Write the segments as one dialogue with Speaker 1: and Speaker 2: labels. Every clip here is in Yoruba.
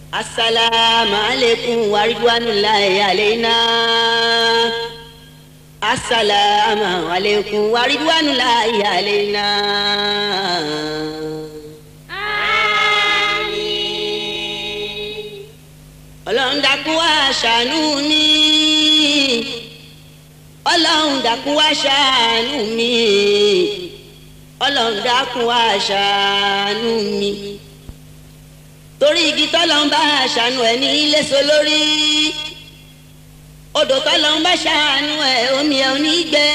Speaker 1: asalaamu aleykum wa ridwanullahi alayna asalaamu aleykum wa ridwanullahi alayna. ọlọ́run dákun wá ṣàánú mi ọlọ́run dákun wá ṣàánú mi ọlọ́run dákun wá ṣàánú mi torí igi tọ́lọ́run bá ṣàánú ẹ̀ ní iléso lórí odò tọ́lọ́run bá ṣàánú ẹ̀ omi ẹ̀ ò ní gbẹ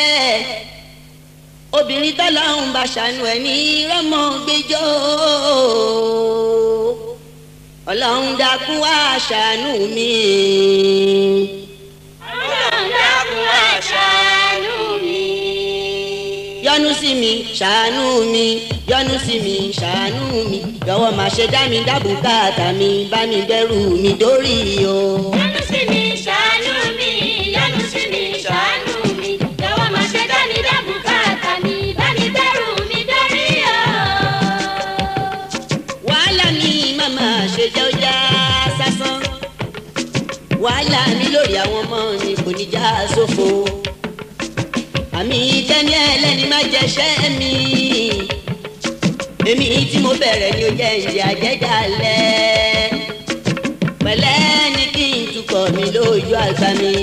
Speaker 1: obìnrin tọ́lọ́run bá ṣàánú ẹ̀ ní rọ́mọ gbẹjọ́ ọlọ́run dákun wá ṣàánú mi.
Speaker 2: ọlọ́run dákun wá ṣàánú mi.
Speaker 1: yọ́nú sí mi ṣàánú mi yọ́nú sí mi ṣàánú mi jọ̀wọ́ má ṣe dá mi dá bùkátà mi bá mi bẹ̀rù mi dórí o.
Speaker 2: yọ́nú sí mi ṣàánú mi yọ́nú sí mi ṣàánú mi jọ̀wọ́ má ṣe dá mi dá bùkátà mi bá mi bẹ̀rù mi dórí o.
Speaker 1: wàhálà mi màmá ṣe jẹ́ ọjà sásán wàhálà mi lórí àwọn ọmọ mi kò ní já sófo àmì tẹ́ni ẹlẹ́ni má jẹ́ṣẹ́ mi èmi tí mo bẹ̀rẹ̀ ni ó jẹ́ ìyá jẹ́jàlẹ̀ pẹ̀lẹ́ ní kí n tukọ̀ mi lójú àgbà mi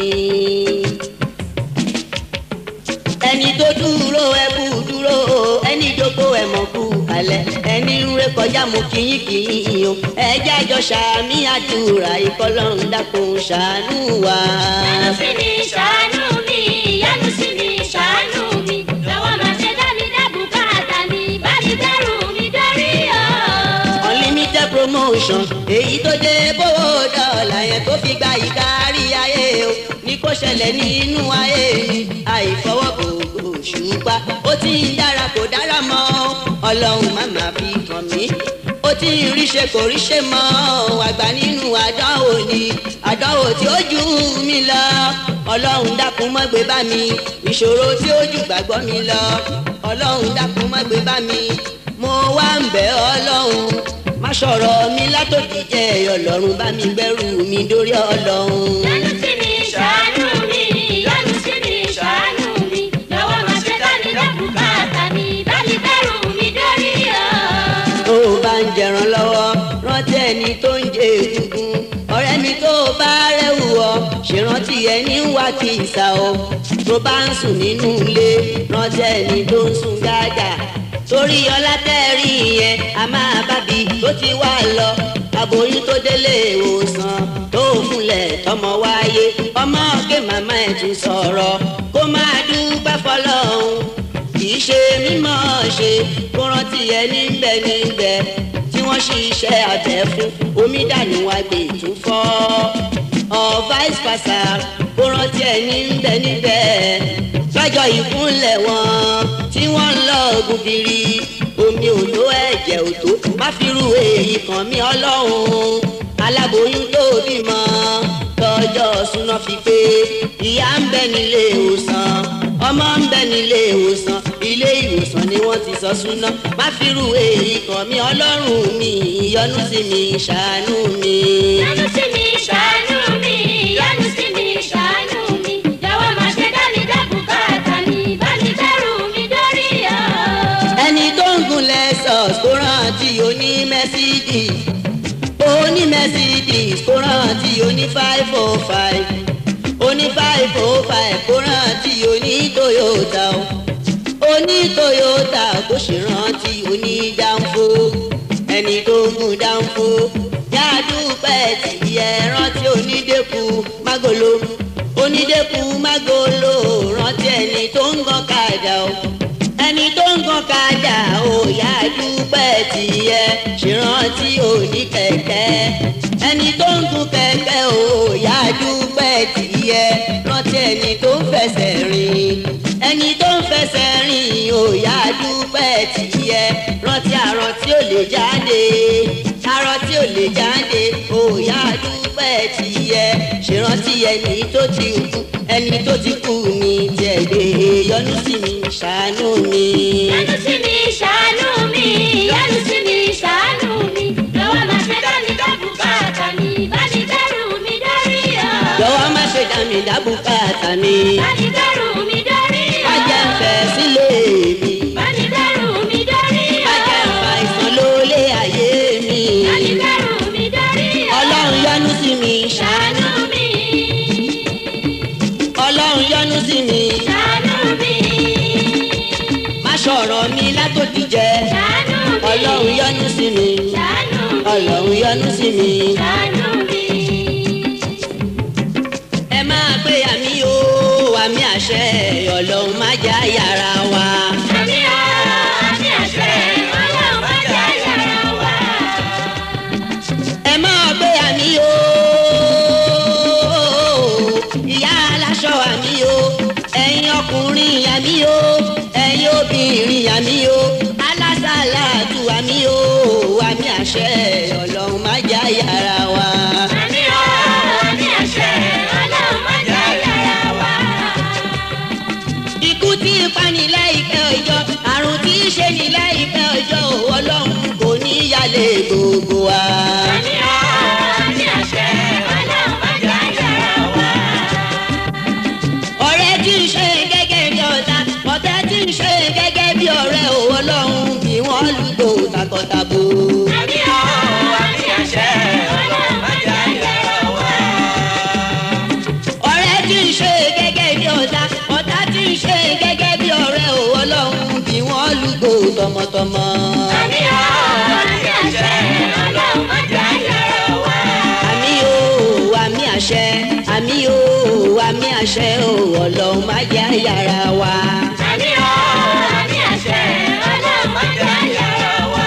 Speaker 1: ẹni tó dúró ẹ kú dúró ẹni jókòó ẹ mọ̀ kú kalẹ̀ ẹni ń ré kọjá mo kìyìn kìyìn o ẹ jájọ ṣàmì àdúrà ìkọlọ́run dákun ṣàánú wa.
Speaker 2: yọ́nú sí mi ṣàánú mi yọ́nú sí mi ṣàánú mi jọ̀wọ́ má ṣe dá mi dá bùkátà mi bá mi bẹ̀rù mi dórí o.
Speaker 1: unlimited promotion èyí tó dé bówó dọ́là yẹn tó fi gba ìkárí ayé o ní kó ṣẹlẹ̀ nínú ayé mi àìfọwọ́bò òṣùpá ó ti ń dára kò dára mọ́ ọlọ́run má má fi kàn mí ó ti ń ríṣe kò ríṣe mọ́ àgbà nínú àdánwò ni àdánwò tí ó jù mí lọ ọlọ́run dákun má gbé bá mi ìṣòro tí ó jù gbàgbọ́ mi lọ ọlọ́run dákun má gbé bá mi mo wá ń bẹ̀ ọlọ́run má sọ̀rọ̀ mi látòdì jẹ́ ọlọ́run bá mi gbẹ́rù mi dórí ọlọ́run.
Speaker 2: yọ́nú sí mi ṣàánú mi yọ́nú sí mi ṣàánú mi jọ̀wọ́ má ṣe dá mi dá bùkátà mi bá mi bẹ̀rù mi dórí o.
Speaker 1: tó o bá ń jẹran lọ́wọ́ rántí ẹni tó ń jẹ egungun ọ̀rẹ́ mi tó o bá rẹ̀wù ọ ṣèrántí ẹni ń wá kí ìsà o tó bá ń sùn nínú ilé rántí ẹni tó ń sùn gáàgà torí ọlá tẹ́rì yẹn a máa bábi tó ti wá lọ aboyún tó délé ìwòsàn tó fúnlẹ̀ tọmọ wáyé ọmọ ọ̀gẹ màmá ẹ̀ tún sọ̀rọ̀ kó máa dúpẹ́ fọlọ́hún kì í ṣe mímọ́ ṣe kó rántí ẹni ń bẹ níbẹ̀ tí wọ́n ṣiṣẹ́ abẹ fún omi dànù wá gbé tún fọ́ ọ vice versa kó rántí ẹni ń bẹ níbẹ̀ lọ́jọ́ ìkúnlẹ̀ wọn tí wọ́n ń lọ gùdìrì omi ò tó ẹ̀jẹ̀ ò tó má fi ru èyí kan mí ọlọ́run aláboyún tó bímọ tọjọ́ súná fi pé ìyá ń bẹ nílé ìwòsàn ọmọ ń bẹ nílé ìwòsàn ilé ìwòsàn ni wọ́n ti sọ súná má fi ru èyí kan mí ọlọ́run mi ìyọ́nú sí mi ṣàánú mi.
Speaker 2: yọ́nú sí mi ṣàánú mi yọ́nú sí mi ṣàánú mi jọ̀wọ́ má ṣe dá mi dá bùkátà mi bá mi bẹ̀rù mi dórí o.
Speaker 1: ẹni tó ń gun lexus kó rántí oní mercedes oní mercedes kó rántí oní five oh five oní five oh five kó rántí oní toyota o oní toyota kó sì rántí oní danfo ẹni tó ń gun danfo yàdúpẹ́ tí ẹ rántí onídẹ́kù magolo onídẹ́kù magolo rántí ẹni tó ń gan kàdà o ẹni tó ń gan kàdà ó yá dúpẹ́ tiẹ̀ ṣèrántí òní kẹ̀kẹ́ ẹni tó ń gun kẹ̀kẹ́ ó yá dúpẹ́ tiẹ̀ rántí ẹni tó ń fẹsẹ̀ rìn ẹni tó ń fẹsẹ̀ rìn ó yá dúpẹ́ tiẹ̀ rántí àrùn tí ó lè jáde arọ tí ò lè jáde ó yá dúpẹ́ tiẹ̀ ṣèrántí ẹni tó ti kú ẹni tó ti kú ní tiẹ̀ lè yọ́nú sí mi ṣàánú mi.
Speaker 2: yọ́nú sí mi ṣàánú mi yọ́nú sí mi ṣàánú mi jọ̀wọ́ má ṣe dá mi dá bùkátà
Speaker 1: mi dábùkátà mi.
Speaker 2: Báni dẹ́rù mi dórí o.
Speaker 1: má jẹ́ ń fẹ́ sílé mi.
Speaker 2: Báni dẹ́rù mi dórí o.
Speaker 1: má jẹ́ ń fa ìsàn lólé ayé mi.
Speaker 2: Báni dẹ́rù mi dórí o.
Speaker 1: ọlọ́run yọ́nú sí mi.
Speaker 2: Ṣàánú mi.
Speaker 1: ọlọ́run yọ́nú sí mi.
Speaker 2: Ṣàánú mi.
Speaker 1: má ṣọ̀rọ̀ mi látòdì jẹ.
Speaker 2: Ṣàánú mi.
Speaker 1: ọlọ́run yọ́nú sí mi.
Speaker 2: Ṣàánú mi.
Speaker 1: ọlọ́run yọ́nú sí mi.
Speaker 2: Ṣàánú mi.
Speaker 1: ẹ máa pé àmì o àmì àṣẹ ọlọ́run má já yàrá wa.
Speaker 2: Àmì o, àmì àṣẹ, Ọlọ́run má jẹ́ yàrá wa.
Speaker 1: ẹ máa pé àmì o ìyá aláṣọ àmì o ẹ̀yin ọkùnrin àmì o ẹ̀yin obìnrin àmì o alásàlátù àmì o àmì àṣẹ ọlọ́run má já yàrá wa.
Speaker 2: Àmì o, àmì àṣẹ, Ọlọ́run má jẹ́ yàrá wa.
Speaker 1: ikú tí ń pani láìpẹ́ ọjọ́ àrùn tí ń ṣe ní láìpẹ́ ọjọ́ ọlọ́run kò ní yálé gbogbo wa.
Speaker 2: Àmì o, àmì àṣẹ, Ọlọ́run má jẹ́ yàrá wa.
Speaker 1: ọ̀rẹ́ tí ń ṣe gẹ́gẹ́ bí ọ̀tá ọ̀tá tí ń ṣe gẹ́gẹ́ bí ọ̀rẹ́ o ọlọ́run bí wọ́n lùgbò takọ̀tabo.
Speaker 2: Àmì o, àmì àṣẹ, Ọlọ́run má jẹ́ yàrá wa.
Speaker 1: ọ̀rẹ́ tí ń ṣe gẹ́gẹ́ bí ọ̀tá ọ̀tá tí ń ṣe gẹ́gẹ́ bí ọ̀rẹ́ o ọlọ́run bí wọ́n lùgbò tọmọtọmọ.
Speaker 2: Àmì o, àmì àṣẹ, Ọlọ́run má jẹ́ yàrá wa.
Speaker 1: àmì o àmì àṣẹ àmì o àmì àṣẹ o ọlọ́run má jẹ́ yàrá wa.
Speaker 2: Àmì o, àmì àṣẹ, Ọlọ́run má jẹ́ yàrá wa.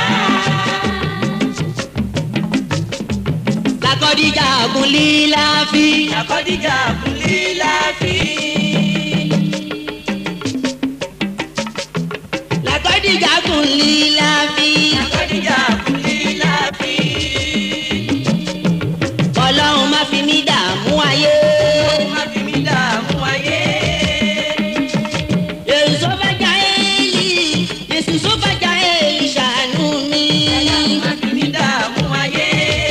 Speaker 1: lakọ́díjà kún lílá fi.
Speaker 3: Àkọ́díjà kúnlé láfi.
Speaker 1: lakọ́díjà kún lílá fi.
Speaker 3: Àkọ́díjà kúnlé láfi.
Speaker 1: ọlọ́run má fi mí dààmú ayé.
Speaker 3: Má fi mí dààmú ayé.
Speaker 1: èso bàjá èlì èsì tó bàjá èlì ṣàánú mi.
Speaker 3: Má fi mí dààmú ayé.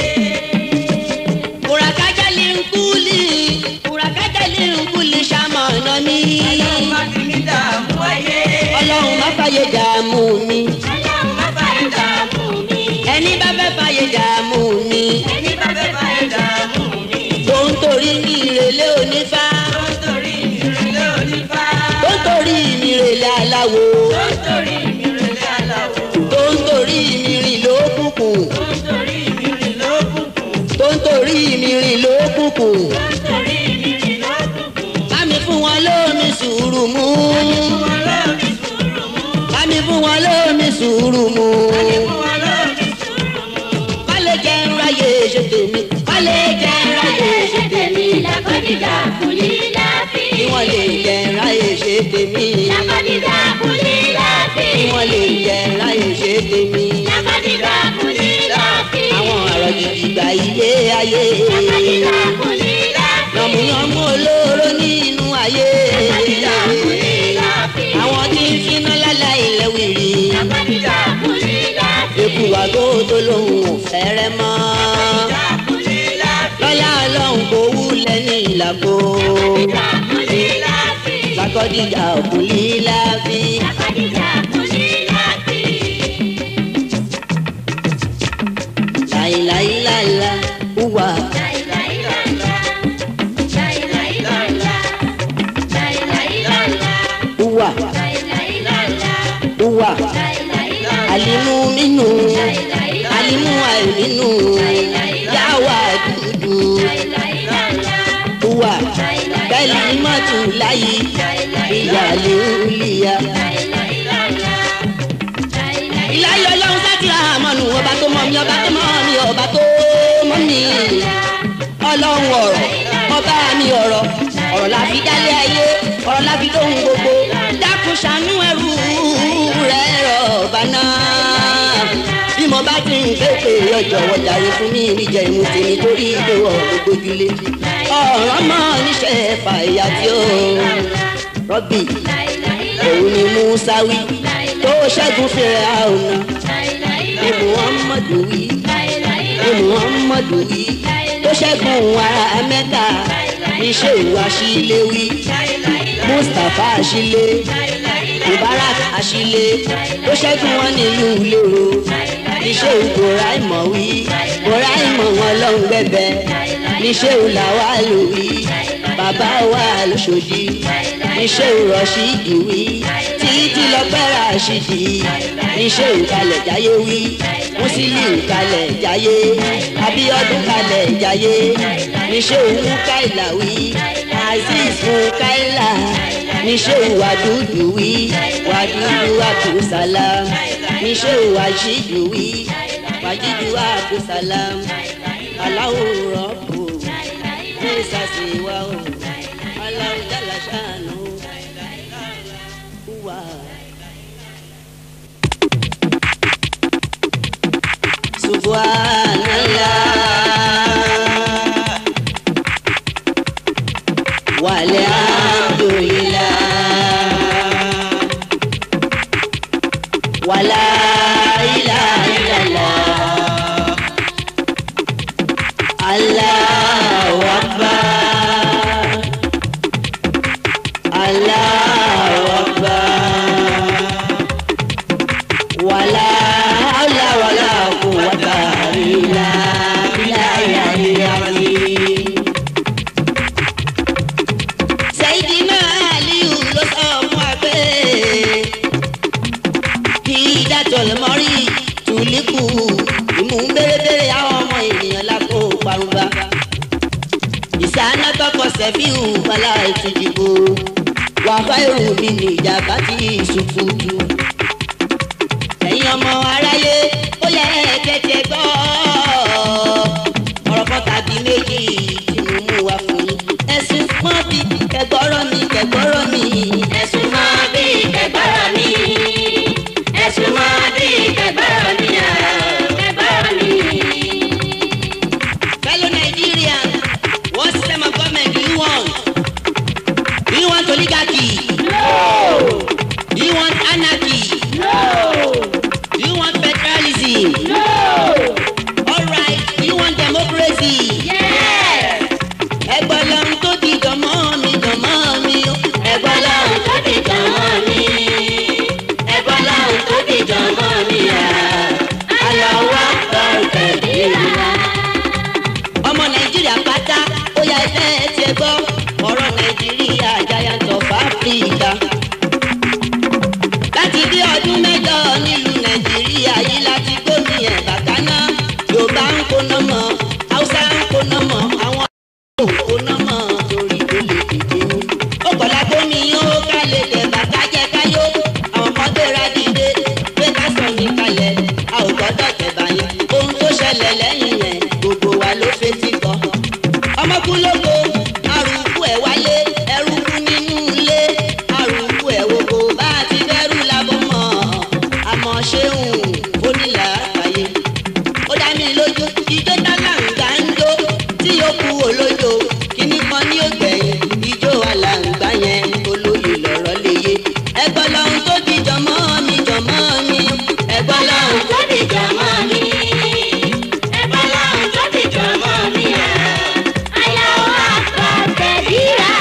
Speaker 1: kùràkájà lè ń kúlì kùràkájà lè ń kúlì ṣàmọ̀nà mi.
Speaker 3: Má fi mí dààmú ayé.
Speaker 1: ọlọ́run má fàyè dààmú mi.
Speaker 2: Ọlọ́run má fàyè dààmú mi.
Speaker 1: ẹni bá fẹ́ fàyè dààmú mi.
Speaker 3: Ẹni bá fẹ́ fà ẹ́ dààmú mi.
Speaker 1: tó ń torí ní ìrèlé onífá.
Speaker 3: Tó ń torí ìrẹ̀lẹ̀ onífá.
Speaker 1: tó ń torí ní ìrèlé aláwo.
Speaker 3: Tó ń torí ìrẹ̀lẹ̀ aláwọ̀.
Speaker 1: tó ń torí mi rìn lókùnkùn.
Speaker 3: Tó ń torí ìrìn lókùnkùn.
Speaker 1: tó ń torí mi rìn lókùnkùn.
Speaker 3: Tó ń torí ìrìn lókùnkùn.
Speaker 1: bámi fún wọn lómi sùúrù mú.
Speaker 3: Wọn lómi sùúrù mú.
Speaker 1: bámi fún wọn lómi sùúrù mú.
Speaker 3: Wọn lómi sùúrù mú.
Speaker 1: wálé jẹ́ ń ráyè ṣe tèmi. wálé jẹ́ ń ráyè ṣe tèmi.
Speaker 2: Lákọ́díjà kùlí láfi.
Speaker 1: kí wọ́n lè jẹ́ ń ráyè ṣe tèmi.
Speaker 2: Lákọ́díjà kùlí láfi.
Speaker 1: kí wọ́n lè jẹ́ ń ráyè ṣe tèmi.
Speaker 2: Lákọ́díjà kùlí láfi.
Speaker 1: àwọn ọ̀rọ̀ jìjì gba ilé ayé.
Speaker 2: Lákọ́díjà kùlí láfi.
Speaker 1: yànmùyànmú olóró nínú ayé.
Speaker 2: Lákọ́díjà kùlí láfi.
Speaker 1: àwọn tí ń finá lálá ilẹ̀ wìrì.
Speaker 2: Lákọ́díjà kùlí láfi.
Speaker 1: eku wa tó tó lóhùn ò fẹ́rẹ́ mọ́. lọ́lá ọlọ́run kò wúlẹ̀ ní ìlàkó.
Speaker 2: Lákọ́díjà kùlí láfi.
Speaker 1: lakọ́díjà òkun líla fi.
Speaker 2: Lákọ́díjà kùlí láfi.
Speaker 1: láìláìláìlá wúwa.
Speaker 2: Láìláìláìlá. Láìláìláìlá. Láìláìláìlá.
Speaker 1: wúwa
Speaker 2: Láìláìláìlá.
Speaker 1: wúwa.
Speaker 2: Láìláìláìlá.
Speaker 1: alimu minnu
Speaker 2: Láìláìláìlá.
Speaker 1: alimu àìmínú yàwá dúdú. wúwa bẹ́ẹ̀ni mọ́tò láyé ìyàlẹ́ òlìyà. ìláyé ọlọ́run sátì àmọ́nù ọba tó mọ̀ mí ọba tó mọ̀ mí ọba tó mọ̀ mí. ọlọ́run ọ̀rọ̀ ọba mi ọ̀rọ̀ ọ̀rọ̀ la fi dálé ayé ọ̀rọ̀ la fi lóhun gbogbo dákun ṣàánú ẹrú rẹ̀ rọ̀bà náà. bí mo bá ti ń pépè ọjọ́ wọ̀jàre fún mi níjẹ̀ ìmú tèmi torí ìgbéwọ̀ gbogbo jùlé. ọ̀rọ̀ mọ́ níṣẹ́ fàyà tí ó rọ́bì òun ni musa wí tó ṣẹ́gun fèrè àwòrán ni muhammadu wí ni muhammadu wí tó ṣẹ́gun ara mẹ́ta níṣẹ́ ìwà sílé wí mustapha àṣìlé mubarak àṣìlé tó ṣẹ́gun wọn nílùú lérò níṣẹ́ ìgbòrá ìmọ̀ wí gbòrá ìmọ̀ wọn lọ́hùn gbẹ̀bẹ̀ níṣẹ́ ìlàwà lò wí bàbá wa lóṣòdì níṣẹ́ ìrọ̀ṣì ìwí títí lọ́pẹ́rẹ́ àṣìdì níṣẹ́ ìkalẹ̀ jáyé wí musili kalẹ̀ jáyé abiodun kalẹ̀ jáyé níṣẹ́ òun káìlà wí azeez fún káìlà níṣẹ́ ìwàdúdú wí wàdúdú abdulsalam níṣẹ́ ìwàṣídù wí wàjídù abdulsalam aláwòrán kò ní ìsàsìwà o aláwùjálà ṣàánú wà. subhanallah walhamdulillah wala ilaha illallah allahu akbar allahu akbar wala hawla wala quwwata illa billahi al-azim. Sayyidina Aliyu ló sọ fún wa pé kí dájọ́ lè mọ́ rí tùlíkù ìmú bérebére àwọn ọmọ ènìyàn lápò parunba. Ìsáná tọkọ sẹ́fíù bala ìtújìbò wàhálà èrò mi ní ìjàmbá tí ìsùkùtù ẹ̀yin ọmọ aráyé ó yẹ tẹ́tẹ́ gbọ́ ọ̀rọ̀ kan tàbí méjì tí mo mú wá fún yín ẹ̀sùn mọ́ bí kẹgbọ́rọ̀ mi kẹgbọ́rọ̀ mi
Speaker 2: ẹ̀sùn máa bí kẹgbọ́rọ̀ mi. ẹ̀sùn máa bí kẹgbọ́rọ̀ mi. ah, kẹgbọ́rọ̀ mi.
Speaker 1: fellow Nigerians what system of government do you want do you want oligarchy do you want anarchy do you want federalism alright do you want democracy.
Speaker 2: Yes.
Speaker 1: ẹgbọ́n lọ́run tó di jọmọ́ mi jọmọ́ mi o.
Speaker 2: ẹ̀gbọ́n lọ́hùn tó di jọmọ́ mi. ẹ̀gbọ́n lọ́hùn tó di jọmọ́ mi. ah. aláwọ̀ ọ̀tẹ̀ ìlà.
Speaker 1: ọmọ nàìjíríà pátá ó yá ẹsẹ̀ ẹ ti ẹ gbọ́ ọ̀rọ̀ nàìjíríà giant of africa. láti bí ọdún mẹ́jọ nílùú nàìjíríà yìí láti gbómi ẹ̀ bàtánà yorùbá ń kóná mọ́ haúsá ń kóná mọ́ àwọn ò kóná mọ́ torí tó lè dìde o. ó kọ̀lá gbómi ó ká lè tẹ̀ bàtà jẹ́ káyó àwọn kan gbéra dìde pé ká sọ ní kalẹ̀ a ò gbọ́dọ̀ tẹ̀ báyìí ohun tó ṣẹlẹ̀ lẹ́yìn yẹn gbogbo wa ló fetí gbọ́. ọmọkú lóko arúgbó ẹ̀ wálé ẹrú kú nínú ilé arúgbó ẹ̀ wo kò bá ti bẹ́rù lábọ́ mọ́ àmọ́ ṣéun onílà àyè. ó dá mi lójú ijó tálàǹgbà ń jó tí yóò kú olójó kíní kan ní ògbẹ̀yìn ijó alàǹgbà yẹn olóyè lọ̀rọ̀ léye. ẹgbọ́n lọ́hún tó di jọmọ́ mi jọmọ́ mi ẹgbọ́n lọ́hún
Speaker 2: tó di jọmọ́ mi. ẹ̀gbọ́n lọ́hùn tó di jọmọ́ mi. ah. aláwọ̀ ọ̀tẹ̀ ìlà.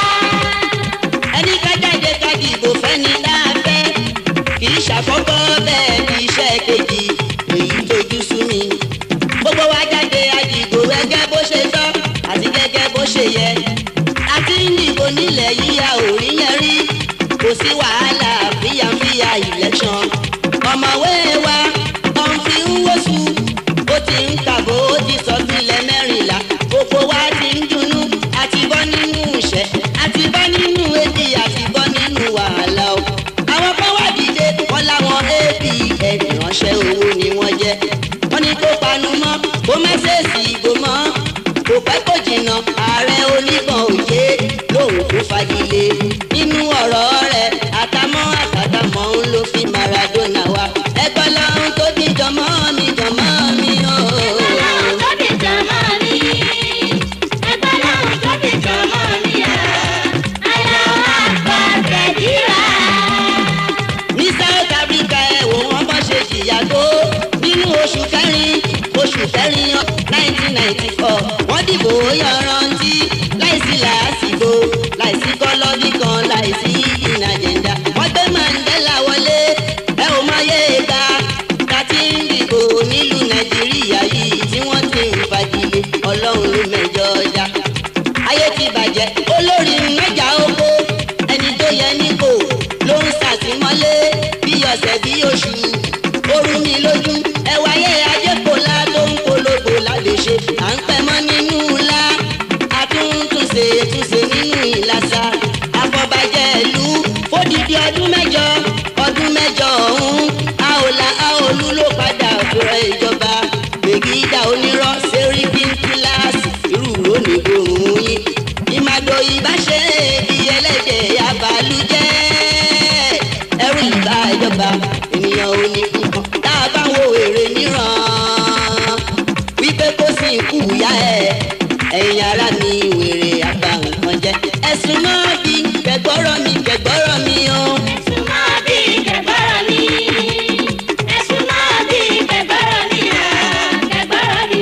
Speaker 1: ẹni ká jáde ká dìbò fẹ́ni láàfẹ́ kì í ṣàkọ́kọ́ bẹ́ẹ̀ ní iṣẹ́ kejì èyí tójú sú mi. gbogbo wa jáde àdìbò gẹ́gẹ́ bó ṣe tọ́ àti gẹ́gẹ́ bó ṣe yẹ. a ti ń dìbò nílẹ̀ yìí a ò rí yẹn rí kò sí wàhálà fíyàfíyà election. ọ̀mọ̀wé wa ọ̀n fi ń wọ́sù ó ti ń kàbó ó ti sọ sílẹ̀ mẹ́rìnlá gbogbo wa ti ń dunnú àti bọ́ nínú ìṣẹ́ àti bọ́ nínú èdè àti bọ́ nínú wàhálà o. àwọn kan wà dìde wọn láwọn apn ìránṣẹ́ owó ni wọ́n jẹ́ wọ́n ní kó panu mọ́ kó mẹ́sẹ̀sì ìbò mọ́ kò pẹ́ kò jìnnà ààrẹ oníbọn òye lòun tó fagilé nínú ọ̀rọ̀ rẹ̀ àtàmọ́ àtàtàmọ́ ń ló fi Maradona wá ẹgbẹ́ lọ́hún tó bí jọmọ́ mi jọmọ́ mi o.
Speaker 2: ẹ̀gbọ́n lọ́hùn tó di jọmọ́ mi. ẹ̀gbọ́n lọ́hùn tó di jọmọ́ mi. ah. aláwọ̀ ọ̀tẹ̀ ìlà.
Speaker 1: ní South Africa ẹ wò wọ́n bọ́ ṣe jìyà tó nínú oṣù kẹrin oṣù kẹrin nineteen ninety four wọ́n dìbò yanrantí láìsí làá pègídà onírọ́ sẹ́ríkì kíláàsì irú lónìí gbòòrùn yín ìmàdò ìbáṣe bí ẹlẹ́dẹ̀ abalújẹ́ ẹrú ìbá ìjọba ènìyàn ò ní kúkan tá a bá wo èrè níran wípé kó sì kú ìyá ẹ ẹ̀yin ara mi wèrè àgbà nǹkan jẹ ẹ̀sùn náà bí kẹgbọ́rọ̀ mi kẹgbọ́rọ̀ mi o.
Speaker 2: Ẹ̀sùn máa bí kẹgbọ́rọ̀ mi. Ẹ̀sùn máa bí kẹgbọ́rọ̀ mi. Kẹgbọ́rọ̀ mi.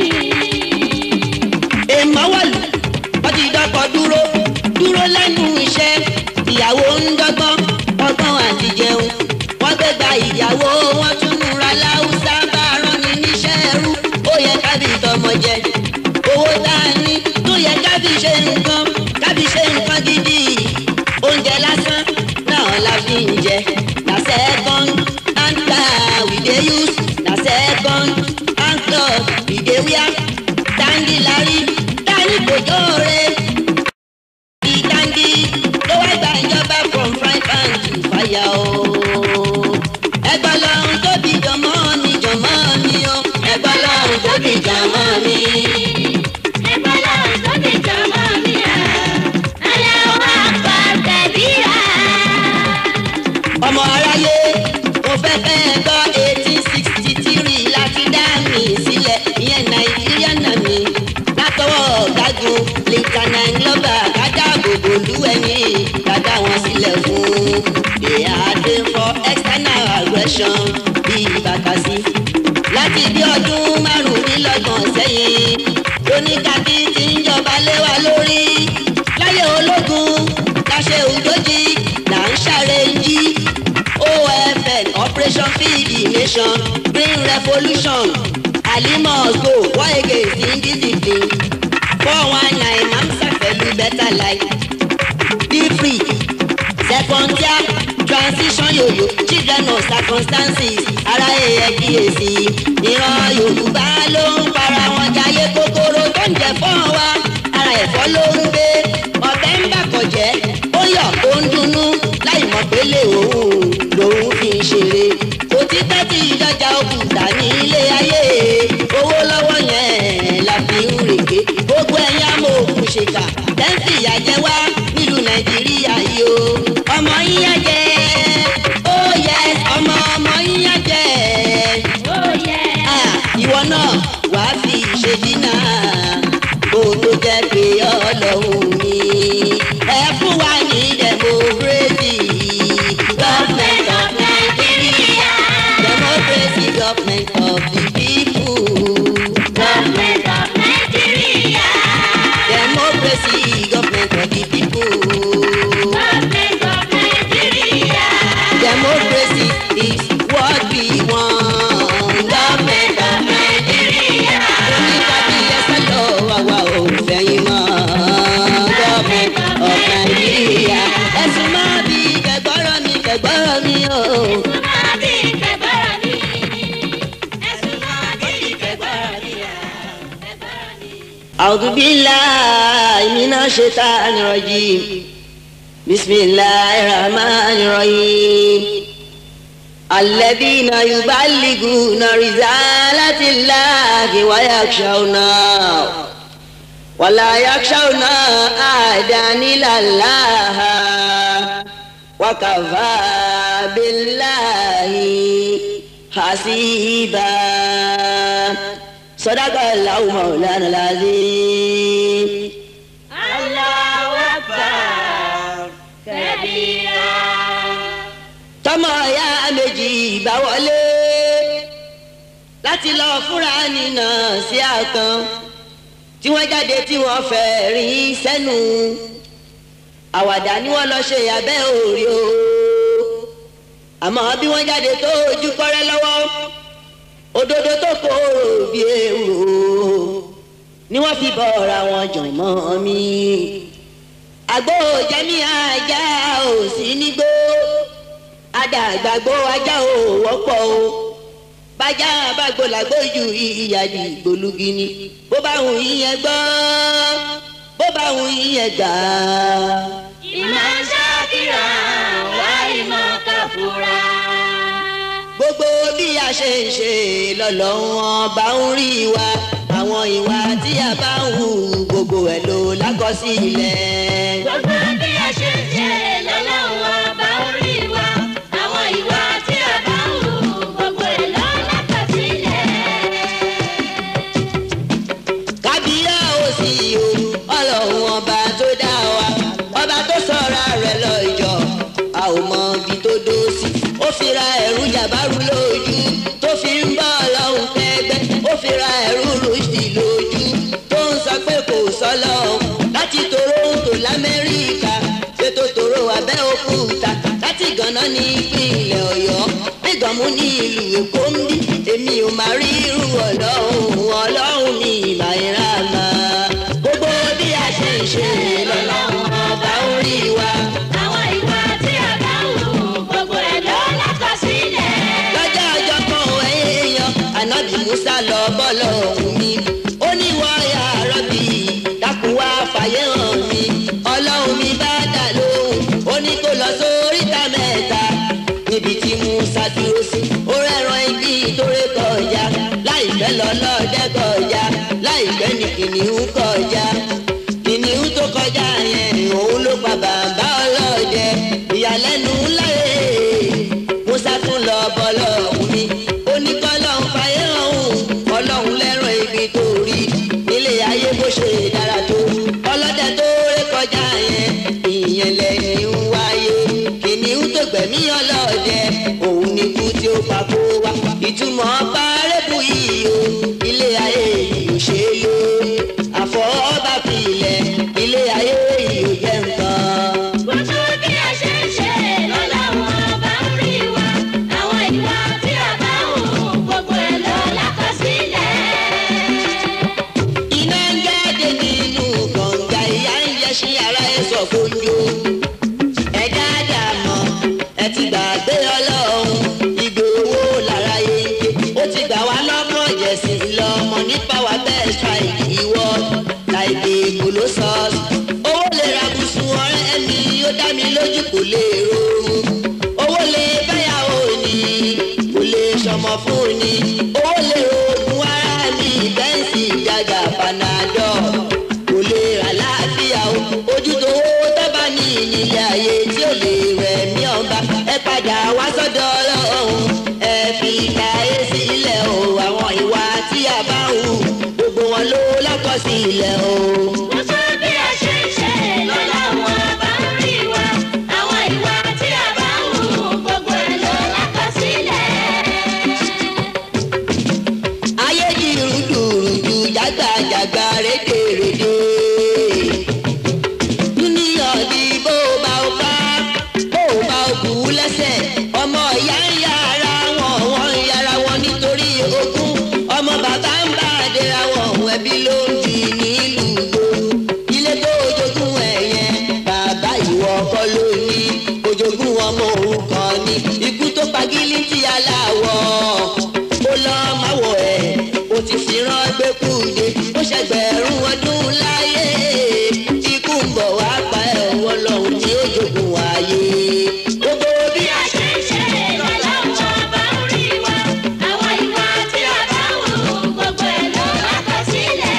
Speaker 1: èèmọ̀ wọ̀lú wọ́n ti dọ́kọ̀ dúró dúró lẹ́nu iṣẹ́ ìyàwó ń dọ́gbọ́n ọgbọ́n àti jẹun wọ́n gbé gba ìyàwó wọn tún múra láwùsá bá rán ni níṣẹ́ ẹrú ó yẹ kábí tọmọ jẹ owó tá a ní tó yẹ kábí ṣe nǹkan kábí ṣe nǹkan gidi oúnjẹ lásán náà la fi ń jẹ na second hand car we dey use na second hand cloth we dey wear dáńdí larí dání kò jóore ìdáńdí ló wá gba ìjọba from fry pan to fire o. ẹgbọ́n lọ́run tóbi jọmọ́ mi jọmọ́ mi o ẹgbọ́n lọ́run tóbi jọmọ́ mi.
Speaker 2: Ẹgbẹ́ lọ́run tó ti jọmọ́ mi. Aláwọ̀ àgbà tẹ̀bíra.
Speaker 1: ọmọ aráyé mo fẹ́ fẹ́ gbọ́ eighteen sixty three láti dá mi sílẹ̀ ìyẹn nàìjíríà náà mi látọwọ́ ọ̀gágun lieutenant glover kájà gbogbo lúwẹ̀mí dada wọn sílẹ̀ fún they are there for external aggression bíi bàkàsí láti bí ọdún márùnlélọ́gbọ̀n sẹ́yìn lóníkàkí ti ń jọba lé wa lórí láyé ológun láṣẹ òjòjì là ń ṣàrẹ́jì ofn operation feed the nation green revolution alimos go war against indiscipline four one nine mamsa pẹ̀lú better life be free second tier transition yoyo children of circumstances ara èèyàn kíyèsí ìran yorùbá ló ń para wọn jayé kòkòrò tó ń jẹ fún wa ara ẹ̀fọ́ ló ń gbé ọ̀bẹ ń bàkọ̀jẹ́ ó yọ̀ ó ń dunnú láì mọ̀ pé lè òun lòun fi ń ṣeré òtítọ́ tí ìjọjà òkúta ní ilé ayé owó lọ́wọ́ yẹn la fi ń rèké gbogbo ẹ̀yin amọ̀ òkú ṣèkà tẹ́ǹtì ìyàjẹ́ wá nílùú nàìjíríà yìí o ọmọ yíyá jẹ ó yẹ ọmọ ọmọ yíyá jẹ
Speaker 2: Oh yeah.
Speaker 1: Ah, ìwọ náà wàá fi ṣe dínà kó tó jẹ́ pé ọlọ́run mi ẹ fún wa ní democracy government of Nigeria democracy government of the people
Speaker 2: Government of Nigeria.
Speaker 1: democracy government of the people
Speaker 2: Government of Nigeria.
Speaker 1: democracy is what we want government of Nigeria oníkàbí ẹsẹ̀ lọ àwa ò fẹ̀yìn mọ́ government of Nigeria ẹ̀sùn máa bí kẹgbọ́rọ̀ mi kẹgbọ́rọ̀ mi o.
Speaker 2: Ẹ̀sùn máa bí kẹgbọ́rọ̀ mi. Ẹ̀sùn máa bí kẹgbọ́rọ̀ mi. Kẹgbọ́rọ̀ mi.
Speaker 1: أعوذ بالله من الشيطان الرجيم بسم الله الرحمن الرحيم الذين يبلغون رسالة الله ويخشونه ولا يخشون أحدا إلا الله وكفى بالله حسيبا صدق الله مولانا العظيم
Speaker 2: Allahu Akbar. Kabira.
Speaker 1: tọmọ ya méjì bá wọlé láti lọ fúnra nínà sí àkàn tí wọ́n jáde tí wọ́n fẹ́ rí sẹ́nu àwàdà ni wọ́n lọ ṣe abẹ́ òòrì o àmọ́ bí wọ́n jáde tó ojú kọ́rẹ́ lọ́wọ́ òdodo tó kóró bí èrò ni wọ́n fi bọ́ra wọn jọ̀ mọ́ mi àgbo jẹ́mi ajá ò sí nígbó adàgbàgbó ajá ò wọ́pọ̀ o bájá bàgbó làgbó ju ìyàdí gbólúgi ni bó bá wù yín gbọ́ bó bá wù yín gbà
Speaker 2: Ìmọ̀ ṣáàkìrà wá ìmọ̀ kàfúrà.
Speaker 1: gbogbo gbogbo bí a ṣe ń ṣe lọ́lọ́run ọba ń rí wa àwọn ìwà tí a bá ń hù gbogbo ẹ̀ ló lákọsílẹ̀.
Speaker 2: Gbogbo bí a ṣe ń ṣe lọ́lọ́run ọba orí wa. Àwọn ìwà tí a bá ń hù gbogbo ẹ̀ ló lákọsílẹ̀.
Speaker 1: kábíyá ò sí o ọlọ́run ọba tó dá wa ọba tó sọ̀ra rẹ̀ lọ́jọ́ a ò mọ ibi tó dó sí ó fi ra ẹ̀rú jàbárù lójú tó fi ń bọ́ ọlọ́run tẹ́gbẹ́ ó fi ra ẹ̀rú rúṣì lójú tó ń sọ pé kò sọ́lọ́run láti Toronto lamẹ́ríkà ṣètò tòró abẹ́òkúta láti gànà ní ìpínlẹ̀ ọ̀yọ́ nígbàmú ní ìlú èkó ń bí èmi ò máa rí irú ọlọ́run ọlọ́run mi ìmà ìrànà gbogbo bí a ṣe ń ṣe lọ́lọ́run ọba ń rí wa.
Speaker 2: Àwọn ìwà tí a bá ń hù gbogbo ẹ̀ ló lákọsílẹ̀.
Speaker 1: lọ́jọ́ ọjọ́ kan èèyàn ànábì musa lọ bọ́lọ̀ ọ̀hún mi ó ní wáyà rọ́bì dákun wá fàyè hàn mi ọlọ́run mi bá dà lóhùn ó ní kó lọ sóríta mẹ́ta níbi tí musa dúró sí ó rẹ́ran igi tó ré kọjá láìpẹ́ lọ́lọ́dẹ kọjá láìpẹ́ ní kìnìún kọjá kìnìún tó kọjá yẹn òun ló pa bàbá ọlọ́dẹ ìyàlẹ́nu láyé musa tún lọ bọ́lọ̀ ọ̀hún mi ó ní kọ́lọ́hún fàyè ọ̀hún ọlọ́hún lẹ́ràn ibi tó rí nílé ayé bó ṣe dára tó ọlọ́dẹ tó ré kọjá yẹn ìyẹn lẹ́yìn ń wáyé kìnìún tó gbẹ̀mí ọlọ́dẹ òun ní kú tí ó pa kó wá ìtumọ̀ párẹ́bù yìí o ilé ayé yìí ò ṣe é lé àfọwọ́bá filẹ̀ ilé ayé yìí ò jẹ́ nǹkan.
Speaker 2: Gbogbo bí a ṣe ń ṣe lọ́lọ́run ọba ń rí wa. Àwọn ìwà tí a bá ń hù gbogbo ẹ̀ ló lákọsílẹ̀.
Speaker 1: iná ń jáde nínú kànga ìyá ń yẹ sí ara ẹ sọ fójú ẹ dáadáa mọ ẹ ti gbàgbé ọlọ́run ìgbé owó lára yege ó ti gbà wá lọ́mọ jẹ̀sìn lọ́mọ nípa wa bẹ́ẹ̀ strike ìwọ láìpẹ́ èkó ló sọ owó lè ra bùsùn ọ̀rẹ́ mi ó dá mi lójú kò lè rọrùn owó lè báyàwó ni kò lè sọmọ fún ni owó lè rògùn ara mi bẹ́ǹsì ìjàgà panadol kò lè rà láàfíà o ojú tó owó tọ́ba ní ìnílé ayé tí ò lè rẹ̀ mí ọba ẹ padà wá sọ́dọ̀ ọlọ́run ẹ fi káyé sílẹ̀ o àwọn ìwà tí a bá ń hù gbogbo wọn ló lákọsílẹ̀ o.
Speaker 2: Gbogbo bí a ṣe ń ṣe lọ́lọ́run ọba ń rí wa. Àwọn ìwà tí a bá ń hù gbogbo ẹ̀ ló lákọsílẹ̀.
Speaker 1: ayé di rúdurùdu jágbàjàgbà rédèrèdè. dúníyàn di bó bá o ká bó bá o kú lẹ́sẹ̀ ọmọ ìyá ń yára wọn wọ́n ń yára wọn nítorí ogún ọmọ bàbá ń bá àdéra wọn ẹbí ló ń di nílùú gbòòrò ilé tó jogún ẹ̀ yẹn bàbá ìwọ kọ́ ló ní ojogún ọmọ òrukàn ni ikú tó pagílí tí aláwọ̀ ó lọ máa wọ̀ ẹ́ ó ti fi rán gbẹ́kúde ó ṣẹgbẹ̀rún ọdún láyé ikú ń bọ̀ wá pa ẹ̀ wọ́n lọ́hùn ní ojogun wáyé. gbogbo bí
Speaker 2: Bí a ṣe ń ṣe lọ́lọ́run ọba ń rí wa. Àwọn ìwà tí a bá ń hù gbogbo ẹ̀ ló lákọsílẹ̀.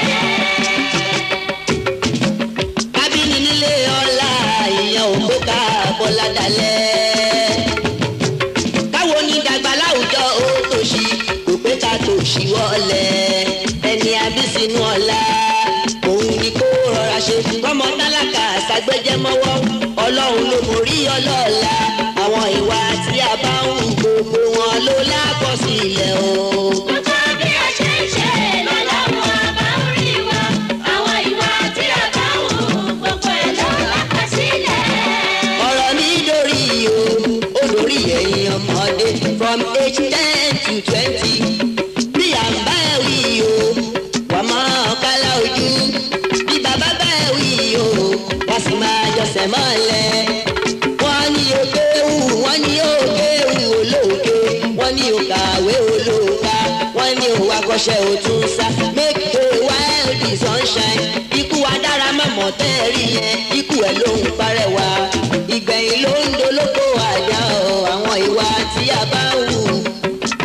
Speaker 1: kábínì nílé ọlá ìyẹn ò kó ká bọ́lá dalẹ̀. káwo ní dàgbà láwùjọ ó tòṣì kò pé ká tòṣì wọlé ẹni abísínú ọlá òun ni kó rọra ṣe kọ́mọ tálákà ṣàgbéjẹ́ mọ́wọ́ ọlọ́run ló mórí ọlọ́ọ̀la àwọn ìwà tí a bá ń hù gbogbo wọn ló lákọsílẹ̀ o.
Speaker 2: Gbogbo bí a ṣe ń ṣe lọ́lọ́run ọba ń rí wa. Àwọn ìwà tí a bá ń hù gbogbo ẹ̀ ló lákọsílẹ̀.
Speaker 1: ọ̀rọ̀ mi dórí o ó dórí ẹ̀yin ọmọdé from age ten to twenty bí à ń bá ẹ wí o wà máa kálá ojú bí bàbá bá ẹ wí o wà sì máa jọsẹ̀ mọ́lẹ̀ wọ́n ní o kéwù wọ́n ní o kéwù olóòkè wọ́n ní o kàwé olóòka wọ́n ní o akọ́ṣẹ́ o tún sá make a wild the sunshine ikú wa dára mọ̀mọ́ tẹ́ẹ̀rí yẹn ikú ẹ̀ ló ń parẹ́wà ìgbẹ̀yìn ló ń dolóko àdá o àwọn ìwà tí a bá ń hù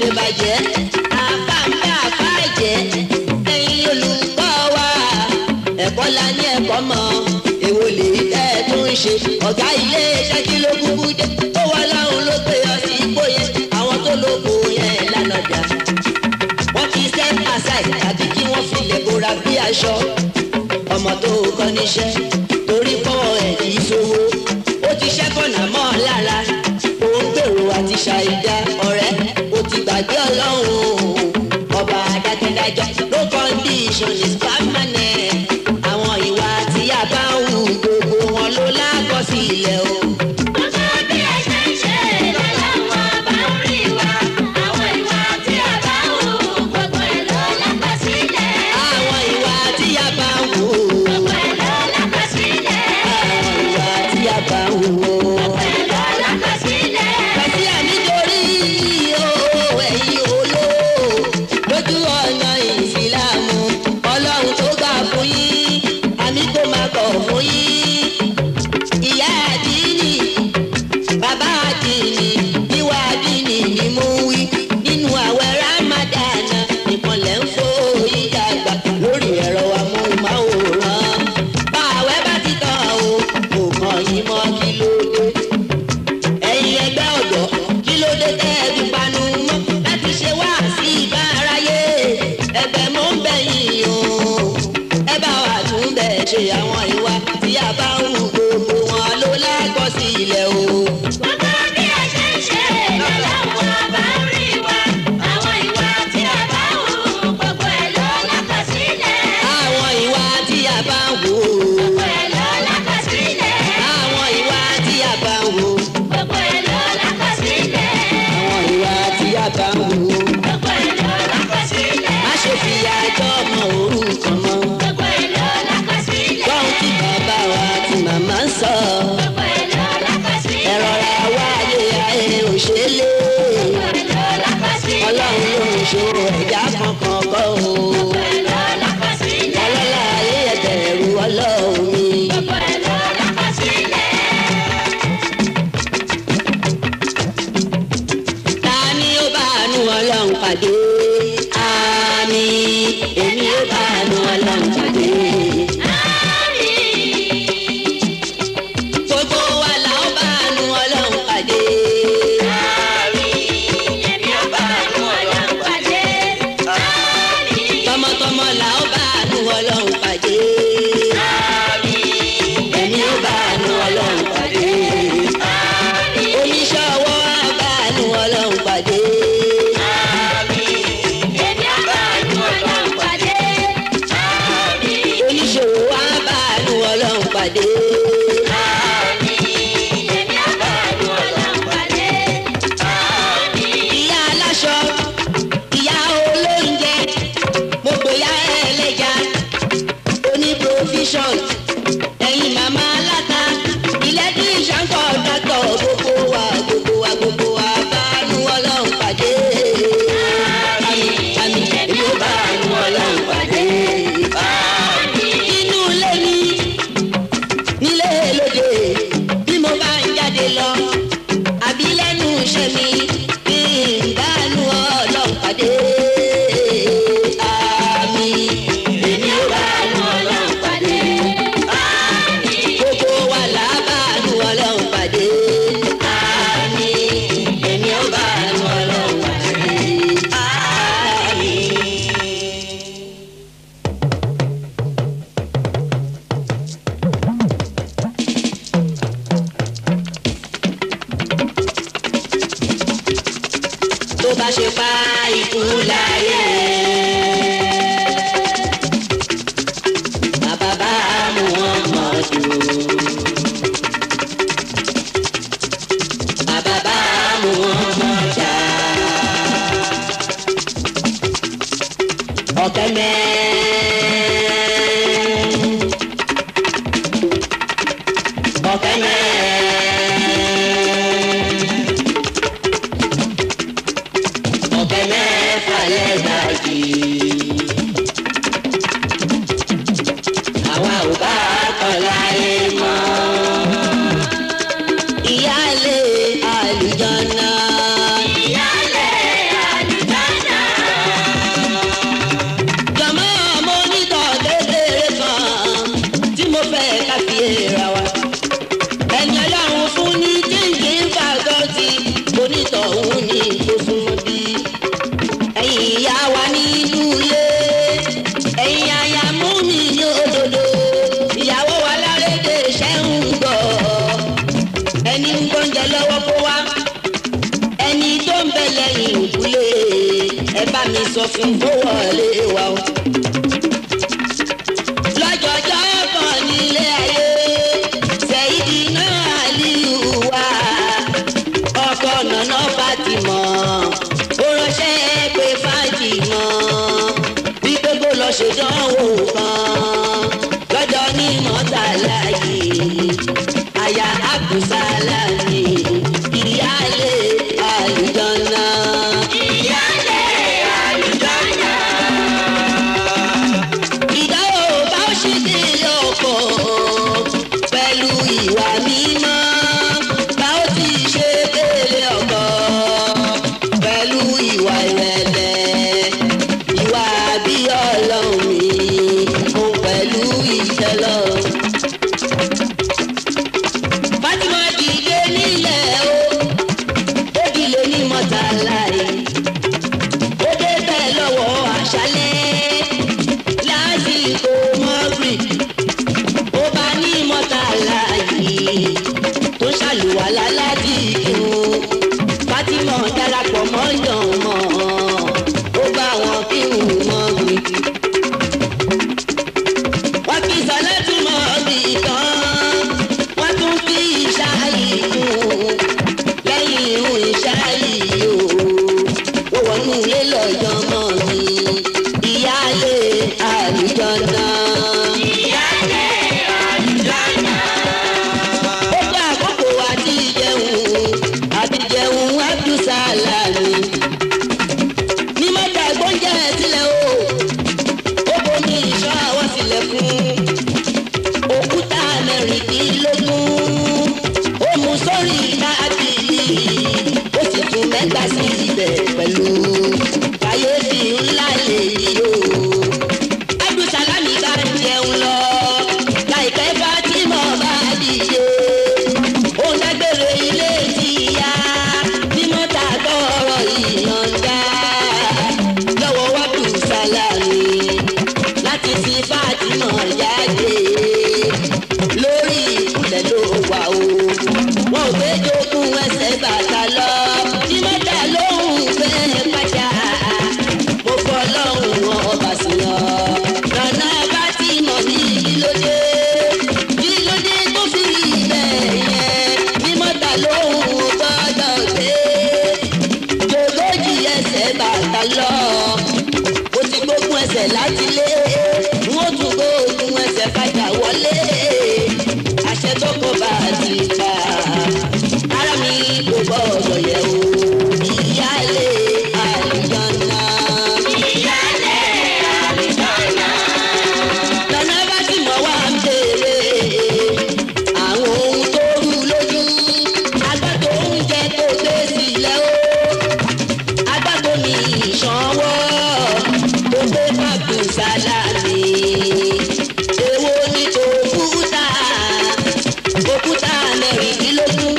Speaker 1: ṣèbàjẹ́ àbá ń bá àbá jẹ́ ẹ̀yin olùkọ́ wa ẹ̀kọ́ la ní ẹ̀kọ́ mọ́ èwo lè tẹ́ ẹ tó ń ṣe ọ̀gá ilé iṣẹ́ kí ló kúkú dé ó wà láwọn ló gbé ọ sí ipò yẹn àwọn tó lóko yẹn lánàá dà wọ́n ti step aside tàbí kí wọ́n filẹ̀ bora bí aṣọ ọmọ tó kọ́ níṣẹ́ torí pọ́wọ́ ẹ̀ kì í sówó ó ti ṣẹ́kọ̀nà mọ́ ọ lára òun gbèrò àti ṣàìdá ọ̀rẹ́ ó ti gbàgbé ọlọ́run ọba adákẹ́dájọ́ no condition is permanent àwọn ìwà tí a bá ń hù gbogbo wọn ló lákọsílẹ̀ o.
Speaker 2: Gbogbo bí ẹ ṣe ń ṣe lọ́lọ́wọ́ bá ń rí wa. Àwọn ìwà tí a bá ń hù gbogbo ẹ̀ ló lákọsílẹ̀.
Speaker 1: àwọn ìwà tí a bá ń hù
Speaker 2: Gbogbo ẹ̀ ló lákọsílẹ̀.
Speaker 1: àwọn ìwà tí a bá ń hù o.
Speaker 2: Gbogbo ẹ̀ ló lákọsílẹ̀.
Speaker 1: Kàsí ànítorí o ẹ̀yin olówó lójú ọ̀nà ìsìlámù ọlọ́run tó gbà fún yín àmì kò máa kọ̀ fún yín. Ìyá àdínì bàbá àdínì ìwà àdínì ni mo wí nínú àwẹ̀ rámádánà ìpọ̀lẹ̀ ń fò ìdàgbà lórí ẹ̀rọ amóhùnmáwòrán. Bá àwẹ̀ bá ti tán o kò kàn yín mọ́ kí ló dé ẹ̀yin ẹgbẹ́ ọ̀dọ́ kí ló dé tẹ́ ẹ fi panu mọ́ láti ṣe wá sí ìbá aráyé ẹgbẹ́ mọ́ ń bẹ̀yìn o ẹ bá wa tún bẹ̀ ṣe àwọn ìwà tí a bá ń hù gbogbo wọn ló lákọsílẹ̀ o.
Speaker 2: Gbogbo bí ẹ ṣe ń ṣe lọ́lọ́wọ́ bá ń rí wa. Àwọn ìwà tí a bá ń hù gbogbo ẹ̀ ló lákọsílẹ̀.
Speaker 1: àwọn ìwà tí a bá ń hù
Speaker 2: Gbogbo ẹ̀ ló lákọsílẹ̀.
Speaker 1: àwọn ìwà tí a bá ń hù
Speaker 2: Gbogbo ẹ̀ ló lákọsílẹ̀.
Speaker 1: àwọn ìwà tí a bá ń hù
Speaker 2: Gbogbo ẹ̀ ló lákọsílẹ̀.
Speaker 1: má ṣe fi àjọ ọmọ orúkọ mọ́
Speaker 2: Gbogbo ẹ̀ ló lákọsílẹ̀.
Speaker 1: gbọ́n tí bàbá wa àti màmá ń sọ.
Speaker 2: Gbogbo ẹ̀ ló lákọsílẹ̀.
Speaker 1: ẹ̀rọ ra wáyé ayé òṣèlè
Speaker 2: Gbogbo ẹ̀ ló lákọsílẹ̀.
Speaker 1: ọlọ́run ló ń ṣòro ẹ̀dá kankan kọ́ o
Speaker 2: Gbogbo ẹ̀ ló lákọsílẹ̀.
Speaker 1: ọlọ́lá ayé ẹ̀bẹ̀rù ọlọ́run mi.
Speaker 2: Gbogbo ẹ̀ ló lákọsílẹ̀.
Speaker 1: ta ni ó bá àánú ọlọ́run pàdé àmì èmi ó bá àánú ọlọ́run pàdé. gbogbo wa la ó bá àánú ọlọ́run pàdé. tọmọtọmọ la ó bá àánú ọlọ́run pàdé. èmi ó bá àánú ọlọ́run pàdé. oníṣẹ́ ọwọ́ á bá àánú ọlọ́run pàdé. oníṣòwò á bá àánú ọlọ́run pàdé. ìyá aláṣọ ìyá olóúnjẹ mo pè ya ẹlẹ́ja oní provision ẹ̀yin màmá aláta ilé tí ìṣàǹkọ̀ dọ́tọ̀ gbogbo wa gbogbo wa gbogbo wa bá àánú ọlọ́run pàdé. àmì àmì èmi ò bá àánú ọlọ́run pàdé. inú ilé mi nílé lóde bí mo bá ń jáde lọ àbí lẹ́nu iṣẹ́ mi bí ìdánù ọlọ́run pàdé. àmì èmi ò bá àánú ọlọ́run pàdé. gbogbo wa là á bá àánú ọlọ́run pàdé. àmì èmi ò bá àánú ọlọ́run pàdé. àmì. tó bá ṣe pa ikú láyé. Bàbá bá mú wọn mọ̀ jù. Bàbá bá mú wọn mọ̀ jà. Ọ̀kẹ́ mẹ́. Ọ̀kẹ́ mẹ́. ọ̀kẹ́ mẹ́fà lẹ́gbàjì. àwa ò bá kọ́ láyé mọ́. ìyáálé àlùjọ́nà.
Speaker 2: Ìyálé àlùjọ́nà.
Speaker 1: lẹ́yìn ìkúlé ẹ bá mi sọ fún kó wọlé wa o. lọ́jọ́jọ́ kan nílé ayé ṣèyídì náà àlìyù wá ọkọ̀ nànà Fátímọ̀ ó ránṣẹ́ pé Fátímọ̀ bí gbogbo lọ ṣèdánwò kan lọ́jọ́ ní mọ́tàlá yìí àyà àbùsálàmì ìyáálé àlùjọ́nà.
Speaker 2: ìyálé àlùjọ́nà.
Speaker 1: ìdánwò bá ó ṣe dé ọkọ̀ pẹ̀lú ìwà mímọ́ bá ó ti ṣe délé ọkọ̀ pẹ̀lú ìwà ìrẹ̀lẹ̀ ìwà bí ọlọ́run mi òun pẹ̀lú ìtẹ́lọ́run. Fatima dìde nílẹ̀ o, ó dìde ní mọ́tàlá yìí. Ó dé bẹ́ẹ̀ lọ́wọ́ àṣálẹ́ lásìkò mọ́gìrì. Ó bá ní mọ́tàlá yìí tó ṣàlùwàlá láti kírun. Fatima darapọ̀ mọ́ yànmọ́, ó bá wọn kírun mọ́gìrì wọ́n kí sọ́lẹ́tù mọ́ ọ̀bì kan wọ́n tún kí ìṣáyì kún lẹ́yìn irun ìṣáyì o ó wọnú ilé lọ́jọ́ mọ́ mi ìyáálé àlùjọ́nà.
Speaker 2: ìyálé àlùjọ́nà.
Speaker 1: ó gbọ́ àkókò àti jẹun àti jẹun abdulsalami ní mọ́tà gbọ́njẹ́ sílẹ̀ o ó bomi ìṣọ́ àwọn sílẹ̀ fún òkúta mẹ́rìndínlógún ó mú sórí tábìlì ó sì tún mẹ́ta sí ibẹ̀ pẹ̀lú kàyéfì ńlá lèyí o. abdulsalami bá ń jẹun lọ láìpẹ́ fatima bá dìde ó ń dágbére ilé tìyá ní mọ́tà tọrọ ìyọ̀ǹda lọ́wọ́ abdulsalami láti fi fatima jáde lórí ìkúlẹ̀ ló wà o wọn ò gbé jogún ẹsẹ̀ bàtà lọ tí mọ́tà lóhùn fẹ́ pàjá mo fọ́ lọ́hùn ọba sí ọ nànà fatima ní kílódé kílódé tó fi rí bẹ́ẹ̀ yẹn ní mọ́tà lóhùn gbọ́dọ̀ gbé jòlójì ẹsẹ̀ bàtà lọ ó ti gbógun ẹsẹ̀ láti lé wọ́n tún gbógun ẹsẹ̀ padà wọlé àṣẹ tó kọ bá a ti pa ara mi kò gbọ́dọ̀ yẹ̀ o ìyáálé àlùjọ́nà.
Speaker 2: ìyálé àlùjọ́nà.
Speaker 1: lọ́nà bá sì mọ̀ wá ń béèrè àwọn ohun tó rú lójú agbátò oúnjẹ tó gbé sílẹ̀ o agbátò mi ìṣanwó tó gbé pàgùn sálámì èwo ni tòkúta òkúta mẹ́rìndínlógún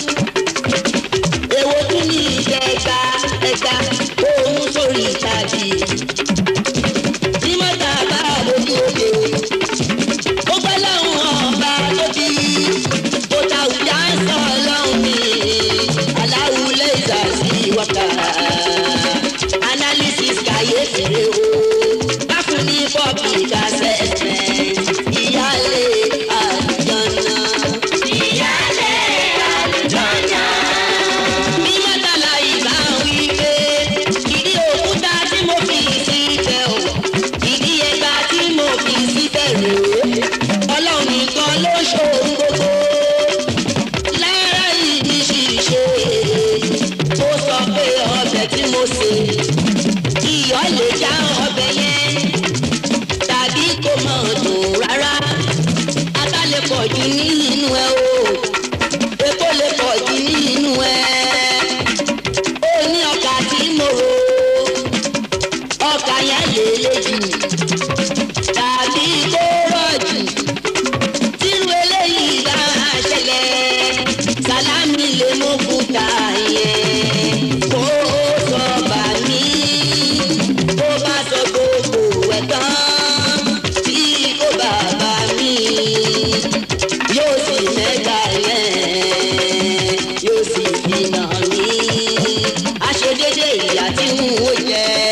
Speaker 1: èwo tún ní ẹgbà ẹgbà òun sórí tàbí tí mọ́tà bá lójú òde ó gbẹ́ lọ́hùn ọba tóbi tó ta òjá sọ lọ́hùn mi aláwùlẹ̀ ìgbà sí wọ́tà analysis kàyéfì rè o káfún ní public assessment ìyáálé àlùjọ́nà.
Speaker 2: ìyálé àlùjọ́nà.
Speaker 1: bí mọ́tàlá ìbá wí pé ìdí òkúta tí mo fi sí tẹ ò ìdí ẹgbà tí mo fi sí tẹ̀lé ọlọ́run nìkan ló ṣòro gbogbo lára ìdí ṣìṣe ó sọ pé ọbẹ̀ tí mo sè iyọ̀ lè já ọbẹ̀ yẹn tàbí kò mọ̀ dùn rárá ata lè pọ̀ jù nínú ẹ o epo lè pọ̀ jù nínú ẹ ó ní ọkà tí mo rò ọkà yẹn lè le jù tàbí kó rọ̀ jù tírú eléyìí bá ṣẹlẹ̀ sálámì lè mú kúta yẹn kó sọ bà mí kó bá sọ gbogbo ẹ̀ tán tí kò bá bà mí yóò sì mẹ́ta yẹn yóò sì fi nà mí aṣèdédé ìyá tí ń wò jẹ